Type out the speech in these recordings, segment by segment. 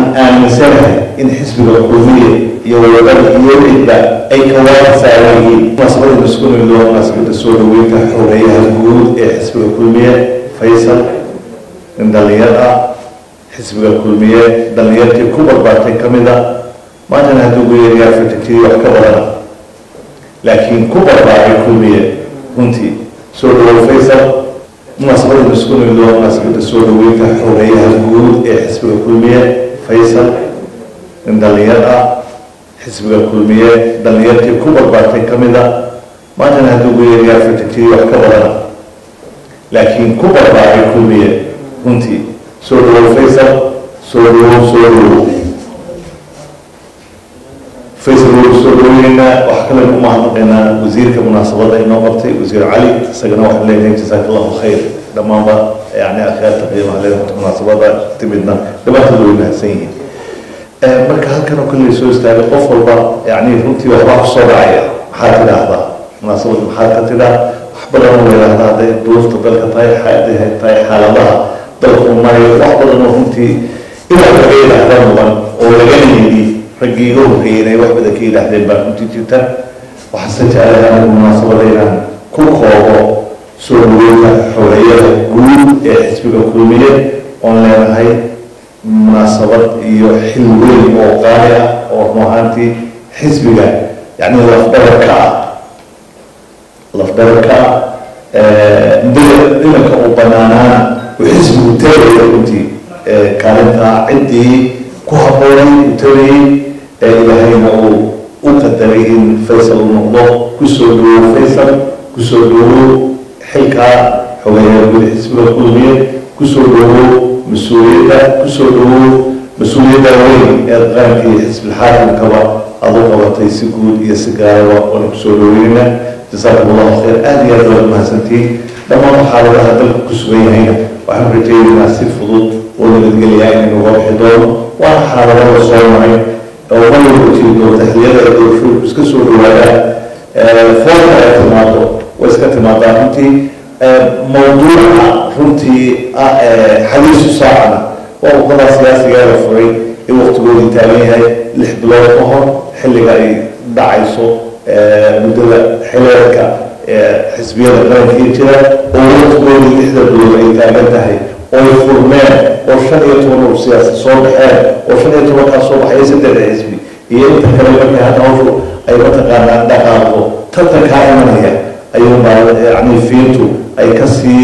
aaminsanahay in xisbiga kulmiye iyo wadada iyo cidba ay ka waafasaaran yihiin munaasabada maskuulin loo munaasabada soo dhaweynta xogeeyaha guud ee xisbiga kulmiye faysal nin dhalinyar ah xisbiga kulmiye dhalinyartii ku barbaartay ka mid a maantana hadduu ugu yeerayaa fatikii wax ka badana laakiin ku barbaaray kulmiye runtii soo dhawow faysal munaasabada maskuulin loo munaasabada soo dhaweynta xogeeyaha guud ee xisbiga kulmiye faysal nin dhalinyar ah xisbiga kulmiye dhalinyartii ku barbaartay ka mid a maantana hadduu ugu yeerayaa fatikii wax ka badana laakiin ku barbaaray kulmiye runtii soo dhawow faysal soo dhawow soo dhawow faysal wuu soo dhaweyneynaa wax kale u mahadnaqaynaa wasiirka munaasabada inoo qabtay wasiir cali isagana waxaan leeyahay jazaaka allahu khayr dhammaanba yani akhyaarta qiimaha leedahay munaasabada timidna dhammaantood way mahadsan yihiin marka halkan oo kale soo istaagay qof walba yani runtii waxbaa kusoo dhacaya maxaa tidhaahdaa munaasabada maxaa ka tidhaa wax badan oo yidhaahdaa hadday duruufta dalka tahay hadday tahay xaaladaha dalka uu marayo wax badan oo runtii inaa laga yidhaahda mudan oo laga yidhi raggii iga horreeyeen ay wax badan ka yidhaahdeen baa runtii jirta waxaase jecelahay anigu munaasabada inaan ku koobo soo dhaweynta xogeeyada guud ee xisbiga kulmiye oon leenahay munaasabad iyo xil weyn oo qaali ah oo run ahaantii xisbiga yani lafdhabarka ah lafdhabarka ah dhilanka uu banaanaana uu xisbigu tagaya runtii kaalintaa ciddii ku habboonay uu tagayay ee ilaahayna uu u qadaray in faysal uu noqdo kusoo dhawow faysal kusoo dhawow xilkaa xogeeyaa guud xisbiga kulmiye kusoo dhawow mas-uuliyadda kusoo dhawow mas-uuliyadda weyn ee qarankii xisbilxaakimkaba adu qabatay si guud iyo si gaaraba oona kusoo dhaweynayna jasaakum allahu khayr aada iyo aad waad mahadsantiin dhammaan xaaladaha dalka ku sugan yahayna waxaan rajaynaynaa si fudud oo nabadgeliyaa inaynu uga bixi doono waana xaaladada soo maray oo waliba jiri doonta xilliyada ay doorashooyinku iska soo dhawaadaan foolka ay timaado way iska timaadaa runtii mawduuca runtii ah xadiisu saacana waa uqadaa siyaasigeeda furay ee waqtigoodii taagan yahay lix bilood ka hor xilliga ay dhacayso muddada xileedka xisbiyada qarankii jira oo waqtigoodii lixda bilood ay taagan tahay oy furmeen oo shan iyo toban ur siyaasi soo baxeen oo shan iyo tobankaa soo baxaya saddexda xisbi iyo inta kale markay hadda hawshu ay mataqaanaa dhaqaaqdo tartankaa imanaya ayuunbaa yani fiintu ay kasii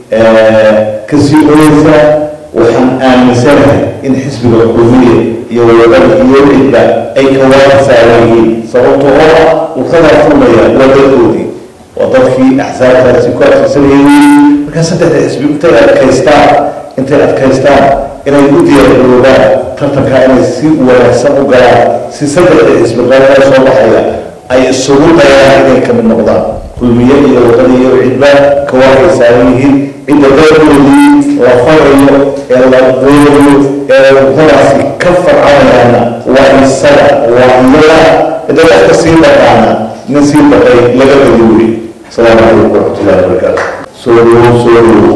kasii oyeysaa waxaan aaminsanahay in xisbiga kulmiye iyo wadada iyo cidba ay ka waafasaaran yihiin sababtoo oo ah wadadaa furmaya waa dadkoodii waa dadkii axsaabtaasi ku adkaysanayeen markaa saddexda xisbi intay adkaystaan intay adkaystaan inay u diyaargaroobaan tartankaa inay si wanaagsan u galaan si saddexda xisbi qaranaa soo baxaya ay isugu dayaan inay kamid noqdaan kulmiye iyo wadada iyo cidba ka waafay saaran yihiin cidda dalkoodii la farayo ee la doonayo ee wadadaasi ka farcanayaana waa isaga waa iyaga cidda qofka sii dhaqaana nin sii dhaqay laga badi wuri asalaamu calaykum waraxmatullahi wabarakaatu soo dhawow soo dhawow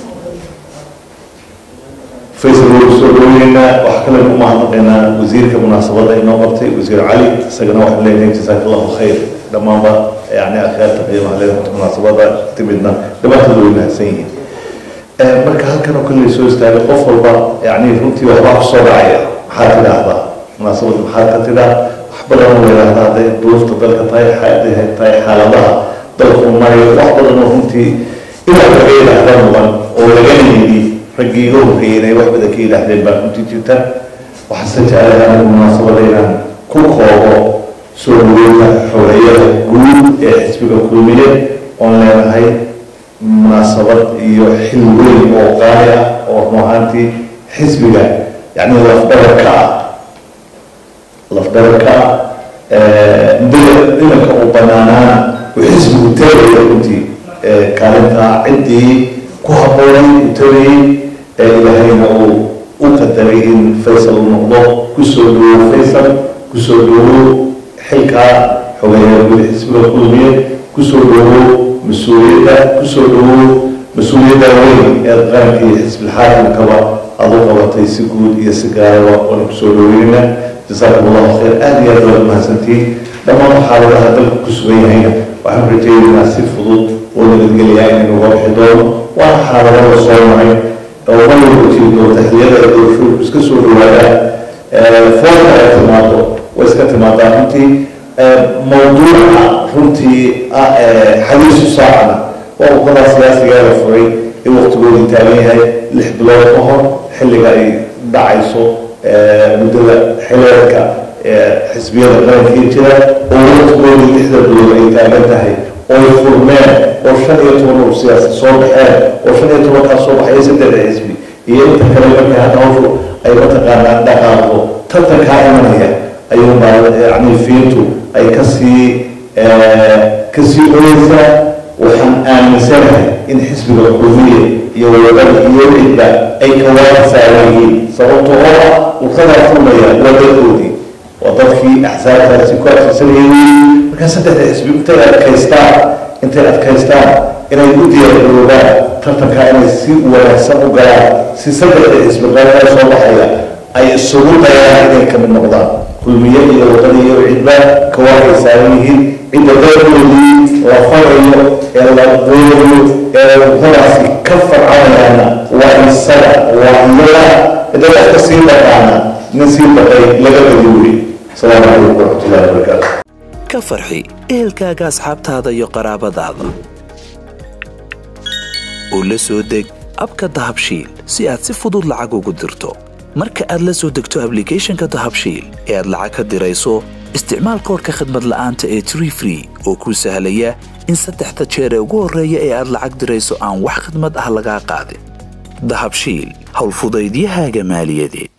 faysal wuu soo dhaweyneynaa wax kale u mahadnaqaynaa wasiirka munaasabada inoo qabtay wasiir cali isagana waxaan leeyahay jazaaka allahu khayr dhammaanba yani akhyaarta qiimaha leedahay munaasabada timidna dhammaantood way mahadsan yihiin marka halkan oo kale soo istaagay qof walba yani runtii waxbaa kusoo dhacaya maxaa tidhaahdaa munaasabada maxaa ka tidhaa wax badan oo yidhaahdaa hadday duruufta dalka tahay hadday tahay xaaladaha dalka uu marayo wax badan oo runtii inaa laga yidhaahda mudan oo laga yidhi raggii iga horreeyeen ay wax badan ka yidhaahdeen baa runtii jirta waxaase jecelahay anigu munaasabada inaan ku koobo soo dhaweynta xogeeyada guud ee xisbiga kulmiye oon leenahay munaasabad iyo xil weyn oo qaali ah oo run ahaantii xisbiga yani lafdhabarka ah lafdhabarka ah dhilanka uu banaanaana uu xisbigu tagaya runtii kaalintaa ciddii ku habboonay uu tagayay ee ilaahayna uu u qadaray in faysal uu noqdo kusoo dhawow faysal kusoo dhawow xilkaa xogeeyaa guud xisbiga kulmiye kusoo dhawow mas-uuliyadda kusoo dhawow mas-uuliyadda weyn ee qarankii xisbilxaakimkaba aada u qabatay si guud iyo si gaaraba waana kusoo dhaweynayna jasaakum allahu khayr aada iyo aad waad mahadsantihiin dhammaan xaaladaha dalka ku sugan yahayna waxaan rajaynaynaa si fudud oo nabadgelayaa inaynu uga bixi doono waana xaaladada soo maray oo waliba jiri doonta xilliyada ay doorashooyinku iska soo dhawaadaan foolka ay timaado way iska timaadaa runtii mawduuca runtii ah xadiisu saacana waa uqadaa siyaasigeeda furay ee waqtigoodii taagan yahay lix bilood ka hor xilliga ay dhacayso muddada xileedka xisbiyada qarankii jira oo waqtigoodii lixda bilood ay taagan tahay oy furmeen oo shan iyo toban ur siyaasi soo baxeen oo shan iyo tobankaas soo baxaya saddexda xisbi iyo inta kale markay hadda hawshu ay mataqaanaa dhaqaaqo tartankaa imanaya ayuunbaa yani fiintu ay kasii kasii oyeysaa waxaan aaminsanahay in xisbiga xuduudiya iyo wadada iyo cidda ay kawaaka saaran yihiin sababtoo oo ah urkadaa furmaya waa dadkoodii waa dadkii axsaabtaasi ku adkaysanayeen markaa saddexda xisbi intay adkaystaan intay adkaystaan inay u diyaargaroobaan tartankaa inay si wanaagsan u galaan si saddexda xisbi qaranee soo baxaya ay isugu dayaan inay kamid noqdaan kulmiye iyo wadada iyo cidba kawaakay saaran yihiin cidda dadkoodii la farayo ee la doonayo ee urkadaasi ka farcanayaana waa isaga waa iyaga cidda qofka sii dhaqaana nin sii dhaqay laga badi wuri asalaamu calaykum waraxmatullahi wabarakaatu ka farxi ehelkaaga asxaabtaada iyo qaraabadaada oo la soo deg abka dahabshiil si aad si fudud lacag ugu dirto marka aad la soo degto ablicathonka dahabshiil ee aad lacag ka dirayso isticmaal koorka khadmad la'aanta ee tree free oo kuu sahlaya in saddexda jeer ee ugu horreeya ee aad lacag dirayso aan wax khidmad ah lagaa qaadin dahabshiil howlfudaydiyahaaga maaliyadeed